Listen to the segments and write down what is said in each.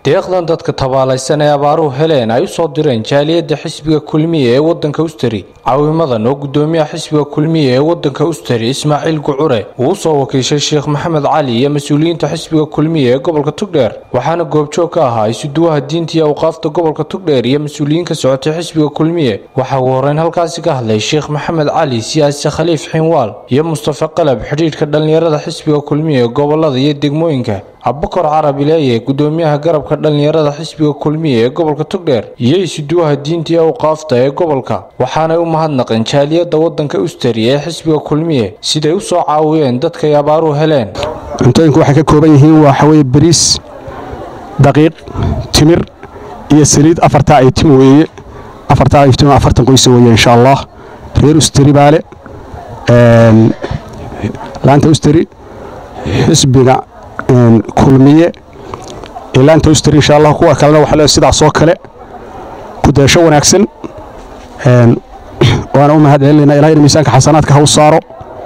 deeqdan dadka tabaalaysan ee abaaruhu heleen ay u soo direen jaaliyadda xisbiga kulmiye ee waddanka ustari caawimadan oo guddoomiyaha xisbiga kulmiye ee waddanka ustari ismaaciil gucure uu u soo wakiishay sheekh maxamed cali iyo mas-uuliyiinta xisbiga kulmiye ee gobolka tugdheer waxaana goobjoog ka ahaa isuduwaha diinta iyo awqaafta gobolka tugdheer iyo mas-uuliyiin ka socotay xisbiga kulmiye waxaa ugu horreyn halkaasi ka hadlay sheekh maxamed cali siyaasi khaliif xinwaal iyo mustafa qalab xidhiidhka dhallinyarada xisbiga kulmiye ee gobolada iyo degmooyinka abukar carabi leeye guddoomiyaha garabka dhallinyarada xisbiga kulmiye ee gobolka tugdheer iyo isuduwaha diinta iyo awqaafta ee gobolka waxaanay u mahadnaqeen jaaliyadda waddanka ustari ee xisbiga kulmiye siday u soo caawiyeen dadkay abaaruhu heleen cuntooyinku waxay ka kooban yihiin waxaweye bariis daqiiq timir iyo saliid afartaa ay tim weeye afartaa ay tim afartan qoysa weeye insha allah reer ustari baale laanta ustari xisbiga kulmiye ilaanta ustari insha allah kuwa kalena waxaa leedahay sidaas oo kale ku dayasho wanaagsan waana u mahad celinayna ilahay in miisaanka xasanaadka ha u saaro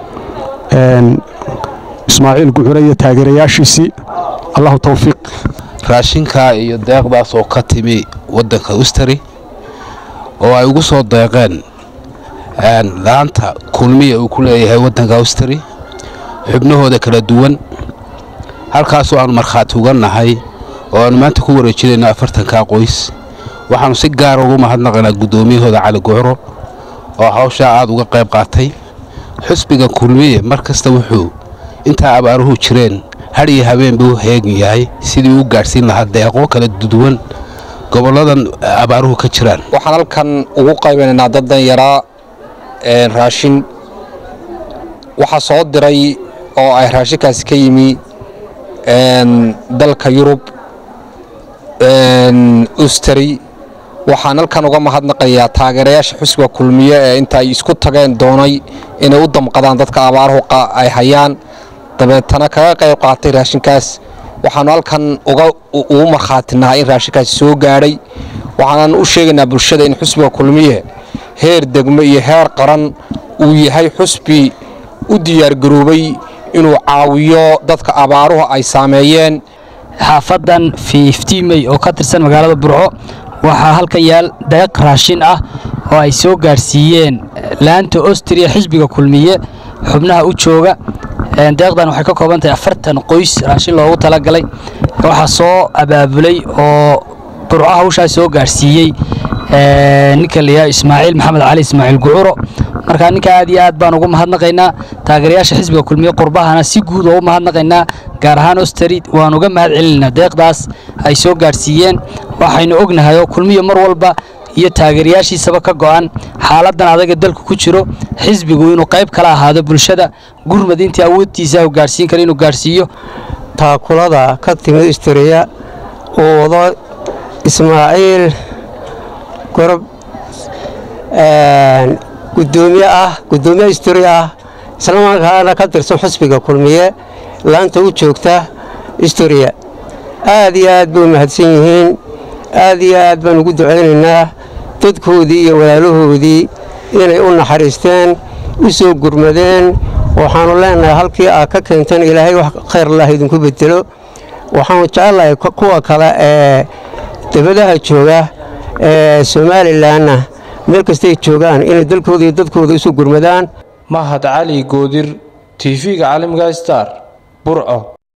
ismaaciil gucure iyo taageerayaashiisii allahu tawfiiq raashinkaa iyo deeqdaas oo ka timi waddanka ustari oo ay ugu soo deeqeen laanta kulmiya uu ku leeyahay waddanka ustari xubnahooda kala duwan halkaasoo aanu markhaati uga nahay oo aanu maanta ku wareejinayno afartankaa qoys waxaannu si gaara ugu mahadnaqaynaa guddoomiyahooda cali gucro oo hawshaa aad uga qayb qaatay xusbiga kulmiye mar kasta wuxuu intaa abaaruhu jireen had iyo habeen buu heegan yahay sidii u gaadhsiin lahaa deeqo kala duwan gobolladan abaaruhu ka jiraan waxaan halkan ugu qaybanaynaa daddan yaraa raashin waxaa soo diray oo ay raashinkaasi ka yimi dalka yurub ustari waxaan halkan uga mahadnaqayaa taageerayaasha xusbiga kulmiye ee inta ay isku tageen doonay inay u damqadaan dadka abaaruhu ay hayaan dabeetana kaga qayb qaatay raashinkaas waxaanu halkan ugu markhaatinahay in raashinkaasi soo gaadhay waxaanan u sheegaynaa bulshada in xusbiga kulmiye heer degmo iyo heer qaran uu yahay xusbi u diyaargaroobay inuu caawiyo dadka abaaruhu ay saameeyeen xaafadan fiiftiimey oo ka tirsan magaalada burco waxaa halkan yaal deeq raashin ah oo ay soo gaadhsiiyeen laanta ostriya xisbiga kulmiye xubnaha u jooga deeqdan waxay ka kooban tahay afartan qoys raashin loogu talagalay waxaa soo abaabulay oo burco hawshaa soo gaadhsiiyey ninka layaha ismaaciil maxamed cali ismaaciil gucuro markaa ninka aad iyo aad baan ugu mahadnaqaynaa taageerayaasha xisbiga kulmiye qurbahana si guud oo u mahadnaqaynaa gaar ahaan ostari waan uga mahad celinaynaa deeqdaas ay soo gaadhsiiyeen waxaynu ognahay oo kulmiya mar walba iyo taageerayaashiisaba ka go'an xaaladan adaga dalku ku jiro xisbigu inuu qayb kala ahaado bulshada gurmad intii awoodtiisa u gaadhsiin kara inuu gaadhsiiyo taakulada ka timid istariya uu wado ismaaciil gorob gudoomiye ah gudoomiye istari ah islamarkaana ka tirsan xusbiga kulmiye laanta u joogta istariya aad iyo aad bay u mahadsan yihiin aad iyo aad baan ugu ducaynaynaa dadkoodii iyo walaalahoodii inay u naxariisteen u soo gurmadeen waxaannu leenahay halkii aad ka keenteen ilaahay wax khayr lah idinku bedelo waxaanu jecellahay kuwa kale ee debadaha jooga ee somalilanna meel kastay joogaan inay dalkooda iyo dadkooda isu gurmadaan mahad cali goodir tv-ga caalamiga star burco